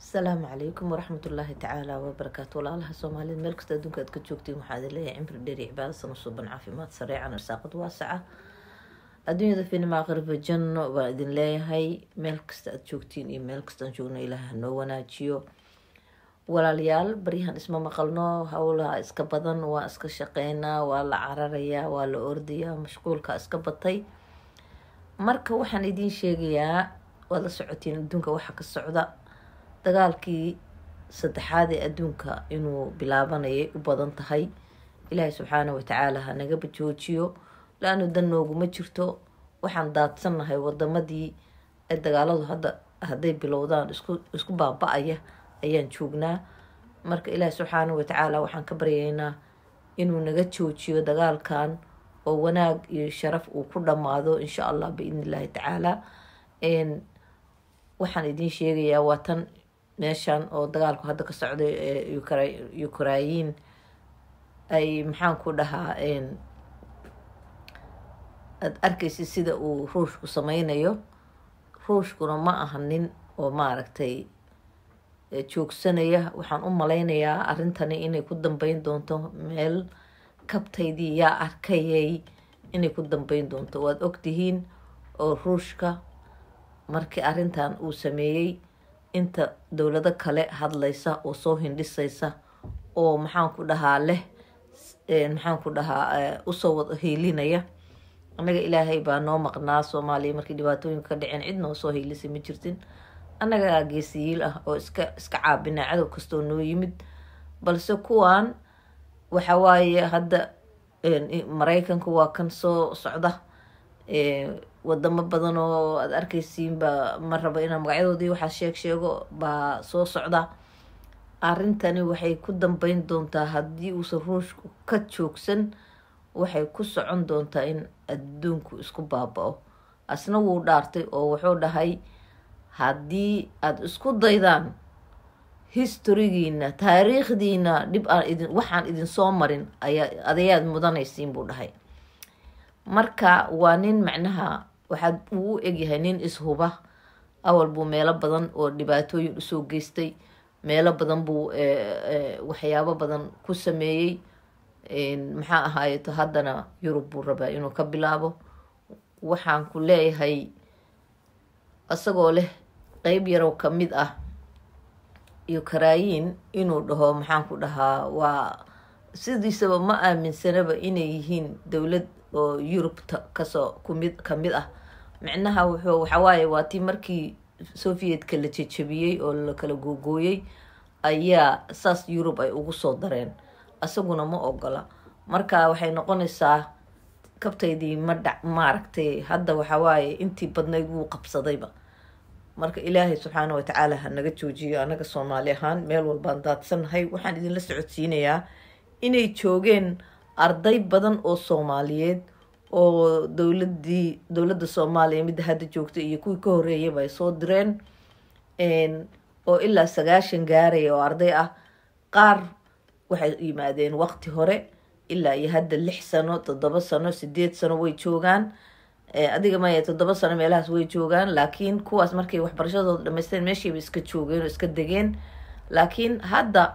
asalaamu calaykum waraxmatullaahi tacaala wabarakaatu walaalaha soomaalida meel kasta adduunka aad ka joogtiin waxaa idin leeyahay cimri dheeri cibaado sana suuban caafimaad sareecan arsaaqad waasaca adduunyada finima aqriba janno baan idin leeyahay meel kasta aad joogtiin iyo meel kastaan joogno ilaaha noo wanaajiyo walaalayaal baryahan isma maqalno howlaha iska badan waa iska shaqeynaa waa la cararayaa waa la ordayaa mashquulka iska batay marka waxaan idiin sheegayaa waad la socotiin adduunka waxa ka socda dagaalkii saddexaad ee adduunka inuu bilaabanayay u badan tahay ilaahay subxaana watacaala ha nagaba joojiyo la-anu dan nooguma jirto waxaan daadsannahay wadamadii ee dagaaladu hadda hadday bilowdaan isku isku baaba-aya ayaan joognaa marka ilaahay subxaana watacaala waxaan ka baryaynaa inuu naga joojiyo dagaalkan oo wanaag iyo sharaf uu ku dhammaado insha allah biidni illaahi tacaala waxaan idiin sheegayaa waa tan meeshan oo dagaalku hadda ka socday ee ukrayin ay maxaan ku dhahaa aada arkaysa sida uu ruushku sameynayo ruushkuna ma aha nin oo maaragtay joogsanaya waxaan u maleynayaa arrintani inay ku dambeyn doonto meel kabtaydii yaa arkayay inay ku dambeyn doonto waad ogtihiin oo ruushka markii arrintan uu sameeyey inta dowlado kale hadlaysa oo soo hindhisaysa oo maxaan ku dhahaa leh maxaan ku dhahaa usoo wada hiilinaya annaga ilaahay baa noo maqnaa soomaaliya markii dhibaatooyinka ka dhaceen cid noo soo hiilisay ma jirtin annagaa geesiyiil ah oo iska iska caabina cadow kastoo noo yimid balse kuwan waxa waaye hadda maraykanka waa kan soo socda wadamo badan oo aada arkaysiinba ma rabo inaa magacyadoodii waxaa sheeg sheego baa soo socda arrintani waxay ku dambeyn doontaa haddii uusan ruushku ka joogsan waxay ku socon doontaa in adduunku isku baaba-o asna wuu dhaartay oo wuxuu dhahay haddii aada isku daydaan historigiina taariikhdiina dhib aan idin waxaan idin soo marin ayaa adayaad mudanaysiin buu dhahay marka waa nin macnaha waxaad uu u egyahay nin ishuba awal buu meelo badan oo dhibaatooyin usoo geystay meelo badan buu waxyaabo badan ku sameeyey maxaa ahaayeto haddana yurub buu rabaa inuu ka bilaabo waxaan ku leeyahay isagoo leh qeyb yarow ka mid ah ukrayin inuu dhaho maxaan ku dhahaa waa sidiisaba ma aaminsanaba inay yihiin dowlad oo yurubta kasoo kumid kamid ah micnaha wuxuu waxawaaye waa tii markii sovietka la jejabiyey oo la kala googooyey ayaa saas yurub ay ugu soo dareen isaguna ma ogola marka waxay noqonaysaa kabtaydii ma dhac maaragtay hadda waxawaaye intii badnayd wuu qabsadayba marka ilaahay subxaana watacaala ha naga joojiyo anaga soomaali ahaan meel walbaan daadsannahay waxaan idinla socodsiinayaa inay joogeen arday badan oo soomaaliyeed oo dowladii dowladda soomaaliya midda hadda joogta iyo kuwii ka horeeyaba ay soo direen oo ilaa sagaashan gaaraya oo arday ah qaar waxay yimaadeen waqti hore ilaa iyo hadda lix sano toddoba sano sideed sano way joogaan adiga maya toddoba sano meelahaas way joogaan laakiin kuwaas markay waxbarashadooda dhamaysteen meeshiiba iska joogeen oo iska degeen laakiin hadda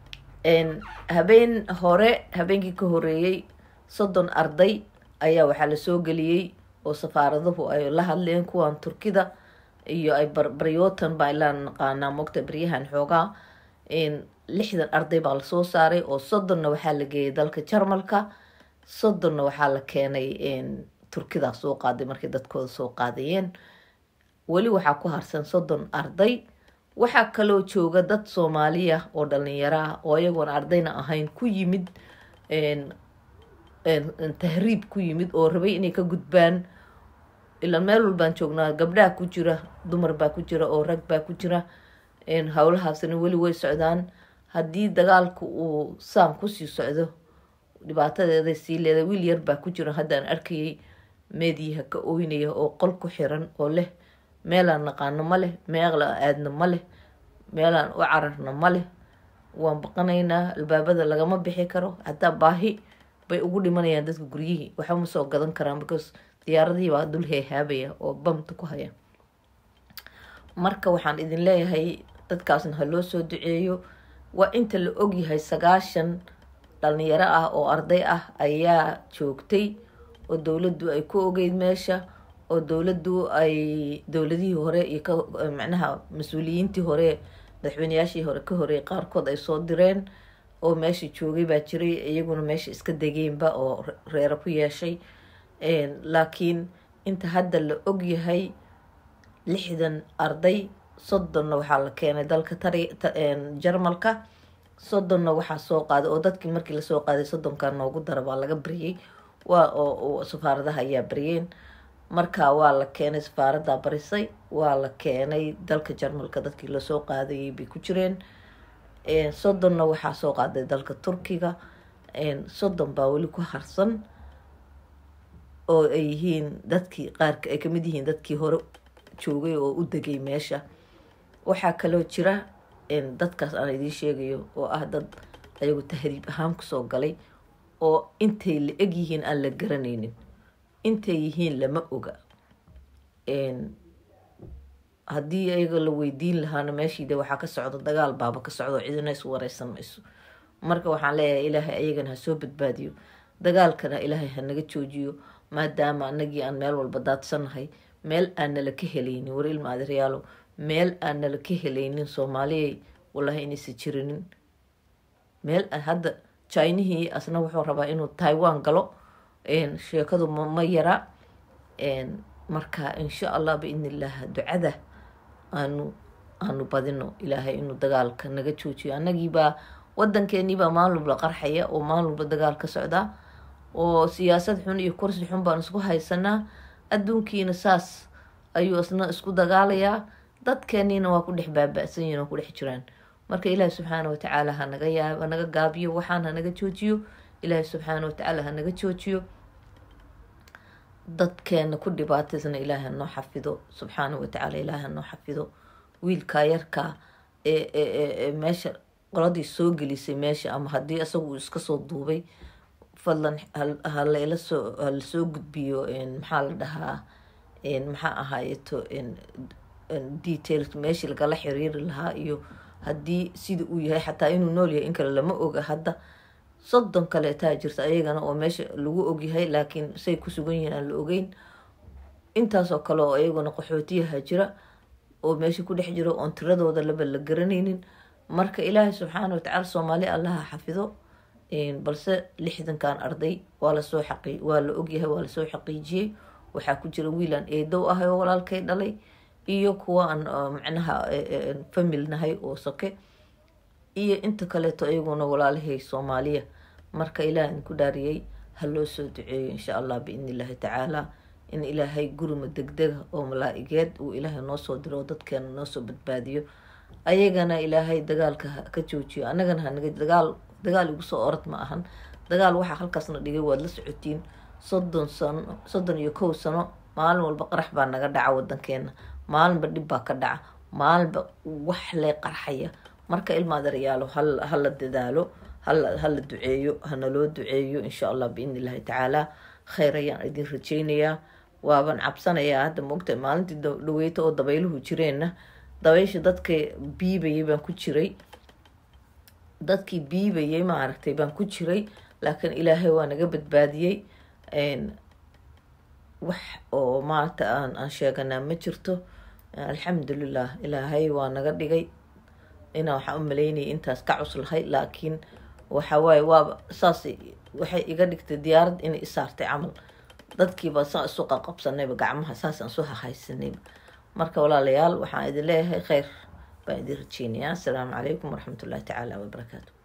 habeen hore habeenkii ka horeeyey soddon arday ayaa waxaa lasoo geliyey oo safaaraduhu ay la hadleen kuwan turkida iyo ay baryootan baa ilaa naqaanaa mogta baryahan xoogaa lixdan arday baa lasoo saaray oo soddonna waxaa la geeyay dalka jarmalka soddonna waxaa la keenay turkidaa soo qaaday markay dadkooda soo qaadayeen weli waxaa ku harsan soddon arday waxaa kaloo jooga dad soomaaliya oo dhalinyaro ah oo iyagoon ardayna ahayn ku yimid tahriib ku yimid oo rabay inay ka gudbaan ilaa meel walbaan joognaa gabdhaha ku jira dumar baa ku jira oo rag baa ku jira howlahaasna weli way socdaan haddii dagaalku uu saan kusii socdo dhibaatadeeday sii leedahay wiil yar baa ku jira haddaan arkayay meediyaha ka oynaya oo qol ku xiran oo leh meelaan naqaano ma leh meelaan aadno ma leh meelaan u cararno ma leh waan baqanaynaa albaabada lagama bixi karo hataa baahi bay ugu dhimanayaan dadka guryihii waxba ma soo gadan karaan because diyaaradihii baa dul heehaabaya oo bamta ku haya marka waxaan idin leeyahay dadkaasna ha loo soo duceeyo waa inta la ogyahay sagaashan dhalinyaro ah oo arday ah ayaa joogtay oo dowladdu ay ku ogeyd meesha oo dowladdu ay dowladihii hore iyo ka macnaha mas-uuliyiintii hore madaxweyneyaashii hore ka horeeyay qaarkood ay soo direen oo meesha joogay baa jiray iyaguna meesha iska degeenba oo reero ku yeeshay laakiin inta hadda la ogyahay lixdan arday soddonna waxaa la keenay dalka tari jarmalka soddonna waxaa soo qaaday oo dadkii markii lasoo qaaday soddonka noogu dara baa laga bariyey waa oo safaaradaha ayaa bariyeen marka waa la keenay safaaraddaa barisay waa la keenay dalka jarmalka dadkii lasoo qaadayay bay ku jireen soddonna waxaa soo qaaday dalka turkiga soddon baa weli ku harsan oo ay yihiin dadkii qaarka ay kamid yihiin dadkii hore joogay oo u degay meesha waxaa kaloo jira dadkaas aan idiin sheegayo oo ah dad ayagu tahriib ahaan kusoo galay oo intay la eg yihiin aan la garanaynin intay yihiin lama oga haddii ayaga la weydiin lahaana meeshiide waxaa ka socda dagaal baaba ka socdo cidina is wareysan mayso marka waxaan leeyahay ilaahay ayagana ha soo badbaadiyo dagaalkana ilaahay ha naga joojiyo maadaama anagii aan meel walba daadsanahay meel aan nala ka helaynin war ilma adeeryaalo meel aan nala ka helaynin soomaaliyay wallahi inaysa jirinin meel hadda jinihii asna wuxuu rabaa inuu taiwan galo sheekadu ma yara marka insha allah biidn illah ducada aanu aanu badino ilaahay inuu dagaalka naga joojiyo annagiibaa wadankeeniibaa maalin walba qarxaya oo maalin walba dagaal ka socdaa oo siyaasad xun iyo kursi xun baan isku haysanaa adduunkiina saas ayuu isna isku dagaalayaa dadkeeniina waa ku dhex baaba-san yihin oo ku dhex jiraan marka ilaahi subxaana watacaala hanaga yaa hanaga gaabiyo waxaan hanaga joojiyo ilaahi subxaana watacaala hanaga joojiyo dadkeena ku dhibaataysna ilaahi hanoo xafido subxaana watacaala ilaahi hanoo xafido wiilkaa yarkaa ee meesha qoladii soo gelisay meesha ama haddii isagu iska soo duubay fadlan halayla soo halasoo gudbiyo maxaa la dhahaa maxaa ahaayeto details meeshii lagala xiriiri lahaa iyo haddii sida uu yahay xataa inuu nool yahay in kale lama oga hadda soddon kaleetaa jirta ayagana oo meesha lagu ogyahay laakiin say ku sugan yihiin aan la ogeyn intaasoo kale oo iyaguna qaxootiyaha jira oo meesha ku dhex jiro oon tiradooda laba la garanaynin marka ilaahay subxaana watacaala soomaali allaha xafido balse lixdankan arday waa lasoo xaqi waa la ogyahay waa lasoo xaqiijiyey waxaa ku jira wiilaan eedow ahay oo walaalkay dhalay iyo kuwa aan macnaha famil nahay oo soke iyo inta kaleeto iyaguna walaalahay soomaaliya marka ilaah idinku dhaariyey ha loo soo duceeyo insha allah biidn illaahi tacaala in ilaahay gurima degdega oo malaa-igeed uu ilaahay noo soo diro oo dadkeena noo soo badbaadiyo ayagana ilaahay dagaalka ka joojiyo annagana hanaga dagaal dagaal igu soo orad ma ahan dagaal waxaa halkaasna dhigay waad la socotiin soddon sano soddon iyo kow sano maalin walba qarax baa naga dhaca wadankeena maalinba dhib baa ka dhaca maalinba wax lee qarxaya marka ilma adeeryaalo hala dadaalo hala duceeyo hana loo duceeyo insha allah biidn illaahi tacaala kheyr ayaan idin rajeynayaa waaban cabsanayaa hadda maogtahay maalintii dhaweyta oo dabayluhu jireenna dabaysha dadka biibayay baan ku jiray dadkii biibayay maaragtay baan ku jiray laakiin ilaahay waa naga badbaadiyey wax oo maanta aan aan sheeganaa ma jirto alxamdulilah ilaahay waa naga dhigay inaa waxaa u maleynayay intaas ka cuslahay laakiin waxawaaye waaba saas waxay iga dhigtay diyaarad inay isaartay camal dadkiiba saa isu qaqabsanayba gacmaha saasaan isu hahaysanayba marka walaalayaal waxaan idin leeyahay kheyr baan idin rajeynayaa asalaamu calaykum waraxmat ullahi tacaala wabarakaatu